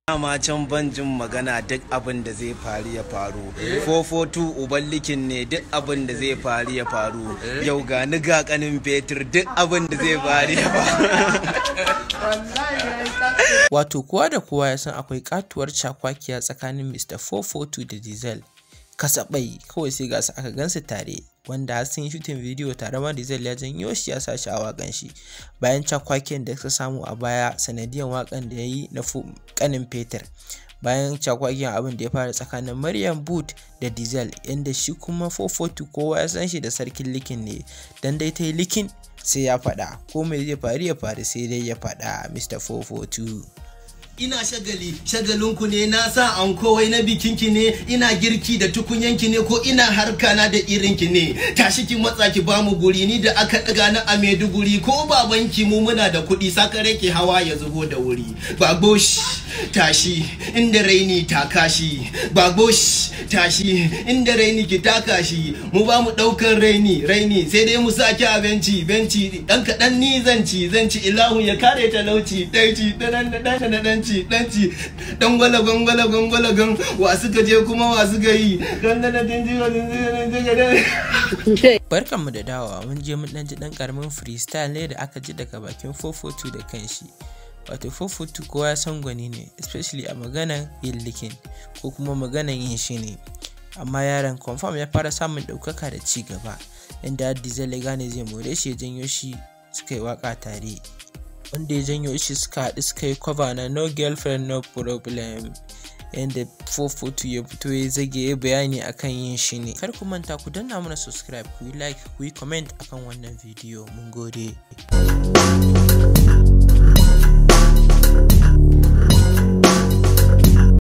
dama can banjin magana duk abin da zai faru ya faru 442 uballikin ne duk abin da zai faru ya faru yau ga ni ga kanin fetur duk abin da zai faru ya faru Wato kowa da kowa ya san akwai katuwar cakwakiya tsakanin Mr. 442 da Diesel. Kasabai kawai sai gasa aka gansu tare wanda har sun yi shutin bidiyo tare ma Diesel ya janyo shi ya sa shi a wakan shi bayan cakwakiyar da suka samu a baya sanadiyan wakan da ya yi na kanin fetur. bayan cakwakiyar abin da ya fara tsakanin Maryam Boot da Diesel inda shi kuma 442 kowa ya san shi da sarkin likin ne dan dai ta yi likin sai ya faɗa ko mai zai faru ya faru sai dai ya faɗa Mr. 442 ina shagali shagalinku ne na sa an kowai na bikinki ne ina girki da tukunyanki ne ko ina harka na da irinki ne tashi ki matsa ki ba mu guri ni da aka daga na a Maiduguri ko babanki mu muna da kuɗi sakare ki hawa ya zubo da wuri bagosh tashi inda raini taka shi bagosh tashi inda raini ki taka shi mu ba mu ɗaukar raini raini sai dai mu saki a benci benci dan kaɗan ni zan ci zan ci ilahu ya kare talauci ɗan ci ɗan ɗan ɗan ci dan ci dan gwala gwangwala gwangwala gan wa suka je kuma wa suka yi dan da din ji barkanmu da dawowa mun je mun dan ji dan karamin freestyle ne da aka ji daga bakin 442 da kanshi wato 442 kowa ya san gwani ne especially a maganan yin likin ko kuma maganan yin shi ne amma yaron confirm ya fara samun ɗaukaka da ci gaba inda diesel ya gane zai more shi ya janyo shi suka yi waka tare wanda ya janyo shi suka haɗu suka yi cover na no girlfriend no problem yadda 442 ya fito ya zage ya bayani akan yin shi ne kar ku manta ku danna mana subscribe ku yi like ku yi comment akan wannan bidiyo mun gode